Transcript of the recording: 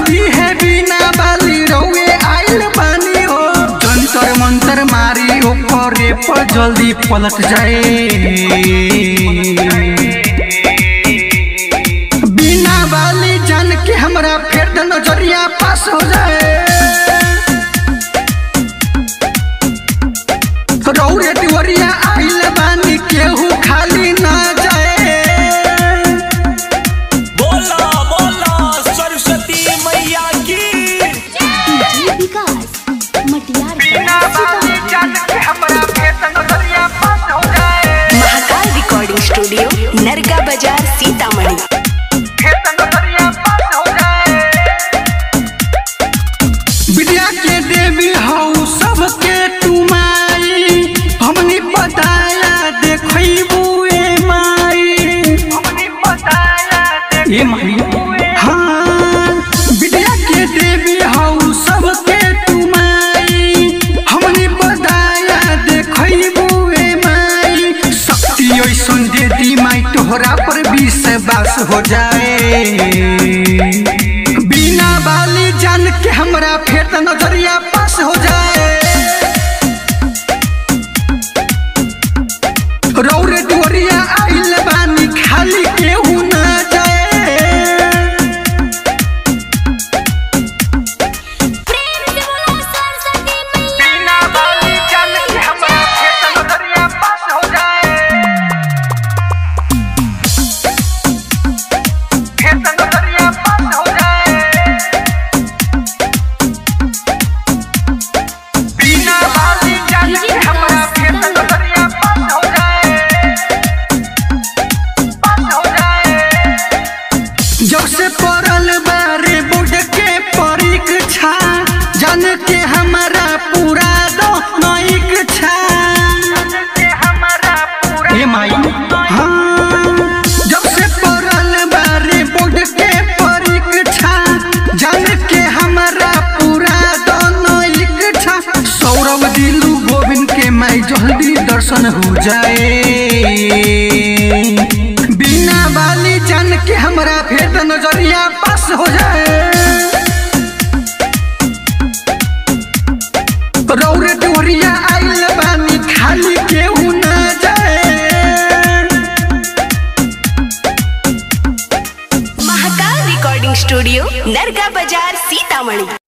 है बिना बाली रउए आइल बानी हो जंतर मंतर मारी ओकरे पर जल्दी पलट जाए बिना बाली जान के हमरा फेर द नजरिया पास हो जाए रौरे तिवरिया आइल बानी केहू खाली ना जाए बोला बोला सरस्वती मैया की डीजे विकास मटियार बिना बाली सीतामढ़ी जान के हमरा फेर द नजरिया पास हो जाए महाकाल रिकॉर्डिंग स्टूडियो नरगा बाजार सीतामढ़ी फेर द नजरिया पास हो जाए विद्या के देवी हऊ सबके तुमाई हमनी बताया देखबू ए माई हमनी बताया ए माई हाँ विद्या के देवी हऊ सबके तुमाई हमनी बताया देखबू ए माई शक्ति ऐसन दे दी माई तोहरा पर विश्वास हो जाए बिना बाली जान के हमरा फेर त नजरिया पास हो जाए रौरे डोरिया आइल बानी खाली केहू ना जाए बिना बाली जान के हमरा फेर त नजरिया पास हो जाए फेर त नजरिया पास हो जाए बिना बाली जान के हमरा फेर त नजरिया पास हो जाए पास हो जाए जब से पड़ल बारे बोर्ड के परीक्षा जान के हमारा पूरा दो नईक्षा ए माई हाँ जब से पड़ल बारे बोर्ड के परीक्षा जान के हमारा पूरा दो नईक्षा सौरभ दिलू गोविंद के माई जल्दी दर्शन हो जाए बिना बाली जान के हमरा फेर त नजरिया पास हो जाए रौरे डोरिया आइल बानी खाली केहू ना जाए महाकाल रिकॉर्डिंग स्टूडियो नरगा बाजार सीतामढ़ी